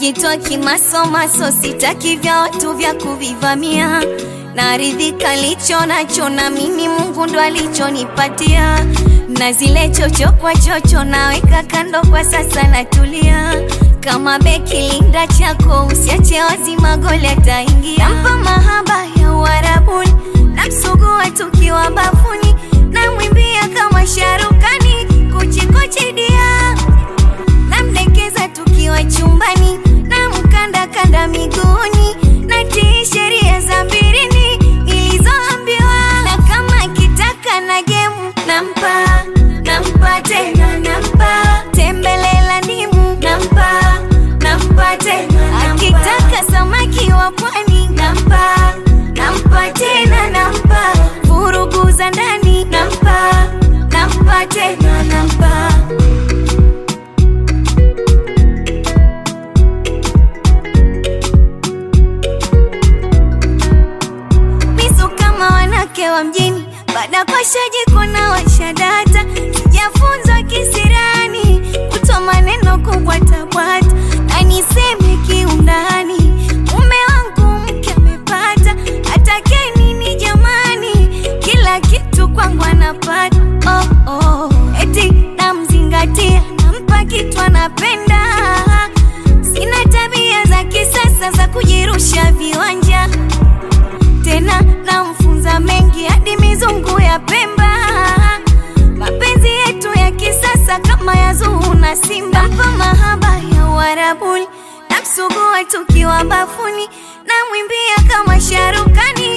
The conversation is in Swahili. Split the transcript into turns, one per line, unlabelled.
najitoa kimasomaso, sitaki vya watu vya kuvivamia. Naridhika licho nacho, na mimi Mungu ndo alichonipatia. Na zile chocho kwa chocho naweka kando, kwa sasa natulia. Kama beki linda chako, usiache wazi, magoli ataingia. Nampa mahaba ya Uarabuni, namsugua tukiwa bafuni, namwimbia kama sharukani, kuchikuchi dia namdekeza tukiwa chumbani, na mkanda kanda miguuni, natii sheria za mbirini nilizoambiwa, na kama akitaka na gemu nampa, nampa tena nampa, tembelela ndimu nampa, nampa tena akitaka samaki wa pwani nampa, nampa tena nampa, vurugu za ndani nampa, nampa tena nampa miso kama wanawake wa mjini, baada kwa shaji kuna washadata, sijafunzwa kisirani, kutoa maneno kubwa tabwata, na niseme kiundani, mume wangu mke amepata, atake nini jamani, kila kitu kwangu anapata. Oh, oh. Eti namzingatia, nampa kitu anapenda, sina tabia za kisasa za kujirusha viwanja tena namfunza mengi hadi mizungu ya Pemba. Mapenzi yetu ya kisasa kama ya Zuhu na Simba, nampa mahaba ya Uarabuni, namsugua tukiwa bafuni, namwimbia kama sharukani,